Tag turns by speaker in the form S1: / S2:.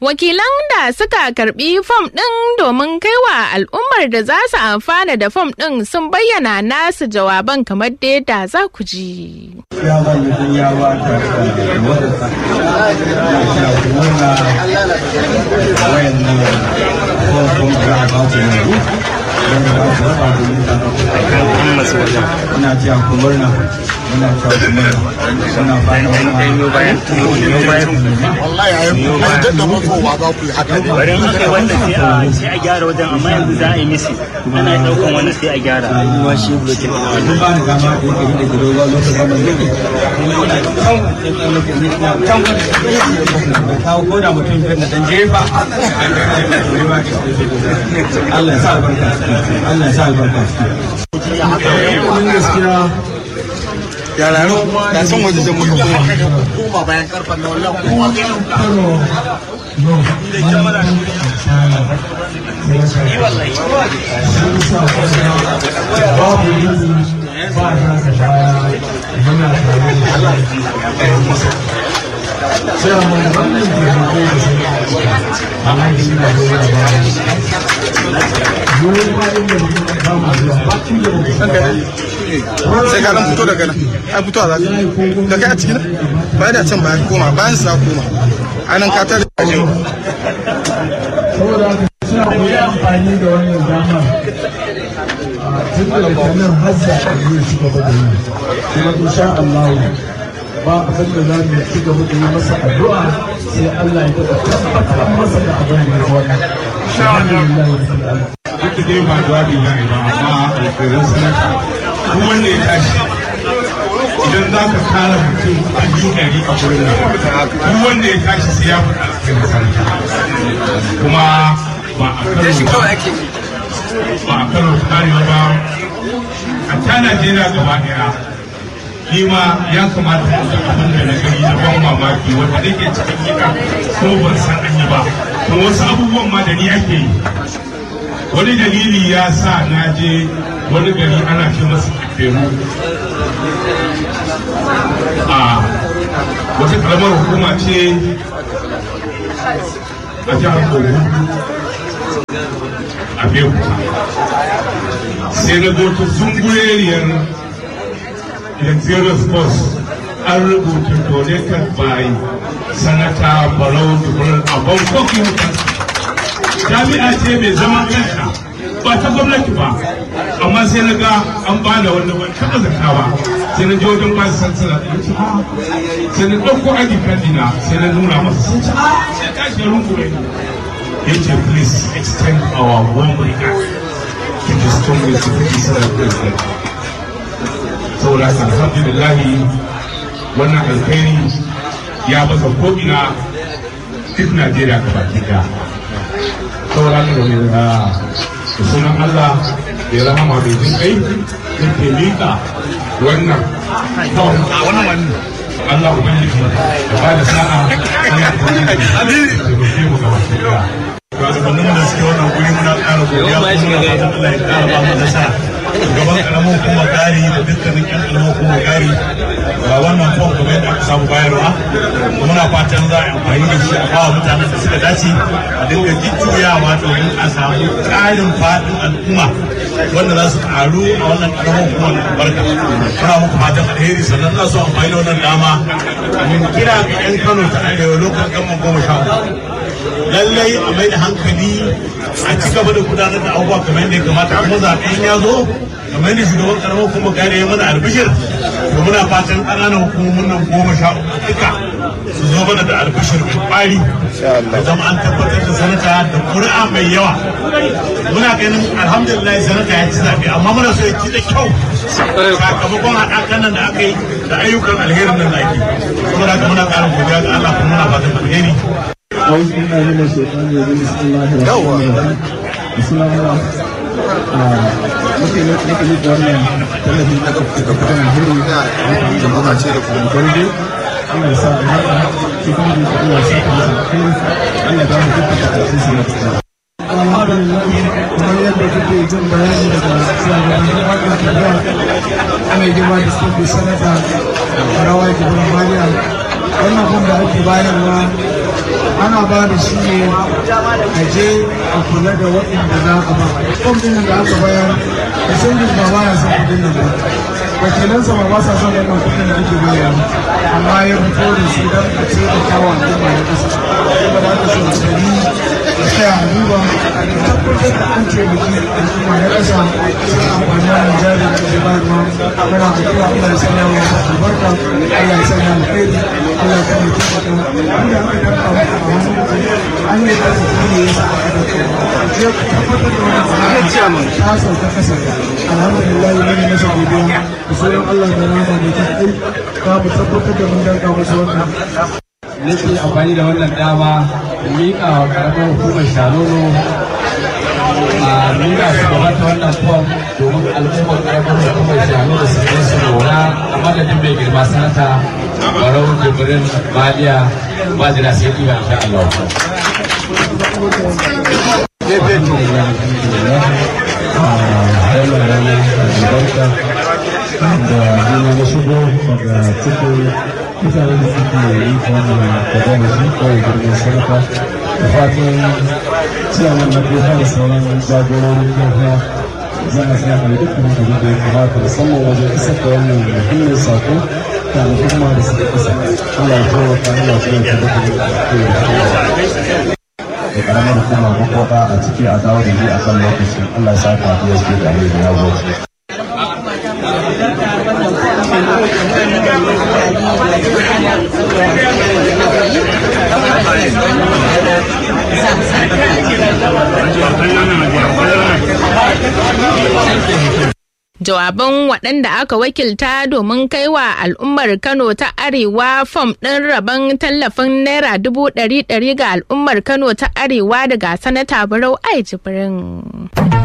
S1: Wakilan da suka karbi fom ɗin domin kaiwa al'ummar da za su amfana da fom ɗin sun bayyana nasu jawaban kamar da yadda za ku ji.
S2: Ya ba mutum ya ba ta wadda na murna wayan nan fom da ba ku ne. Wanda ba ku raba domin ta Ina cewa ku murna. Muna cewa ku murna. Muna fata wani bayan.
S3: wallahi a yi da matsowa za ku yi haka ne
S4: bari in kai wannan sai a sai a gyara wajen amma yanzu za a yi misi ana daukan wannan sai a gyara
S2: Kuma shi bulokin duk ba ni dama da yake da gido ba lokacin da zai can kawo ko da mutum biyar da dan jefa Allah ya sa albarka Allah ya sa albarka
S3: mun gaskiya ya raro da san waje da muka koma koma bayan karfan na wallahi kowa sai ka dan fito daga nan ai fito a zaka da kai a cikin bayan da can bayan koma bayan sa koma anan ka tare da yau
S5: saboda haka suna koyi amfani da wannan dama tun da kanan hazza a yi ci gaba da yi kuma insha Allah ba abin da za mu ci gaba da yi masa addu'a sai Allah ya taɓa tabbatar masa da abin da ya wani alhamdulillah rabbil alamin
S6: duk dai ba jawabi na ba amma alkhairan sanata duk wanda ya tashi idan za ka kara mutum a biyu ɗari a wurin nan duk wanda ya tashi sai ya faɗa alkhairan sanata kuma ba a karo ba ba a karo karewa ba a ta Najeriya gaba ɗaya ni ma ya kamata in ga abin da na gani na ban mamaki wanda nake cikin gida ko ban san an yi ba kuma wasu abubuwan ma da ni ake yi wani dalili ya sa na je wani gari ana ce masa Peru a wata karamar hukuma ce a jihar Kogi a Bekuta sai na zo ta zungureriyar luxurious bus an rubuta donated by sanata barau jibril a bangkok jami'a ce mai zaman kanta ba ta gwamnati ba amma sai na ga an ba da wanda ban taɓa zaka ba sai na je wajen ba su sansana da yace a sai na ɗauko aji dina sai na nuna masa sun ce a sai ka shi rungume yace please extend our warm regard to the strongest citizen president saboda haka alhamdulillah wannan alkhairi ya basa ko'ina duk najeriya ka baki daya saboda haka da mai da sunan allah da rahama mai jin kai da ke miƙa wannan wannan wani Allah Ubangiji da ba da sa'a Allah Ubangiji da ke mu gaba daya
S7: shugabannin da suke wannan guri muna ƙara godiya kuma muna fatan Allah ya ƙara ba mu nasara gaban karamin kuma gari da dukkanin ƴan karamin kuma gari ga wannan fom kamar yadda aka samu bayarwa muna fatan za a amfani da shi a bawa mutanen da suka dace a dinga jujjuyawa domin a samu ƙarin faɗin al'umma wanda za su ƙaru a wannan karamin kuma albarka muna muku fatan alheri sannan za su amfani da wannan dama mun kira ga 'yan Kano ta arewa lokacin gama goma sha uku lallai a mai da hankali a ci gaba da gudanar da abubuwa kamar yadda ya kamata kuma zaɓen ya zo kamar yadda shugaban karamar kuma gane ya mana albishir to muna fatan ƙananan hukumomin nan goma sha uku duka su zo mana da albishir mai ƙwari da zama an tabbatar da sanata da ƙuri'a mai yawa muna ganin alhamdulillah sanata ya ci zaɓe amma muna so ya ci da kyau sakamakon haɗakan nan da aka yi da ayyukan alherin nan da ake saboda haka muna ƙarin godiya ga Allah kuma muna fatan alheri
S5: أعوذ بالله من الشيطان الرجيم بسم الله الرحمن الرحيم بسم الله nake nake yi wannan tallafin da kake da kudin hiri da jama'a ce da kuma gwarde Allah ya sa albarka shi kuma da Allah ya sa ka masa kai Allah ya ba mu dukkan takardun su na tsara alhamdulillah kamar yadda kuke jin bayani daga shugabannin wannan tafiya ana girma da suke sanata rawa jibirin mariya wannan kun da ake bayarwa
S3: ana ba da shi ne a je a kula da waɗanda za a ba fom ɗin da aka bayar da sangin ba ba ya son kuɗin nan ba wakilansa ba ba sa son wannan kuɗin da ake bayar amma ya fito da su don a ce da kawo al'umma ya ƙasa kuma da aka so da ni da tsaya a duba tabbatar da an taimaki al'umma na ƙasa sun amfani da jari da ke bayarwa muna addu'a Allah ya sanya wa albarka Allah ya sanya alheri Allah ya sanya taimaka wanda aka danka maka a wani an yi da su ne ya sa aka danka je ku tabbatar da wannan sana'a ta sauka ƙasa alhamdulillah mun yi masa godiya da sauran Allah da rama mai ta kai za mu tabbatar da mun danka masa wannan
S2: nake amfani da wannan dama da miƙa wa ƙaramar hukumar shanono a miƙa su gaba ta wannan fom domin al'ummar ƙaramar hukumar shanono da su je su lura a madadin mai girma sanata barau jibrin maliya majina sai ɗiba insha Allah.
S5: wannan rana albarka da nuna na shigo daga cikin mutanen da suke yi wannan gaba da shi kawai girman sarka da fatan ciyaman na kuka da sauran jagororin lafiya za a sa a dukkan abin da ya kamata musamman wajen isar da wannan muhimmin sako da al'umma da suka isa Allah ya taimaka Allah ya taimaka da da karamar hukumar makwata a ciki a dawo da shi a kan lokaci Allah ya saka PSP da ne da yawo
S1: Jawaban waɗanda aka wakilta domin kai wa al'ummar Kano ta Arewa fom ɗin rabon tallafin Naira dubu ɗari ɗari ga al'ummar Kano ta Arewa daga Sanata Barau Ai Jibrin.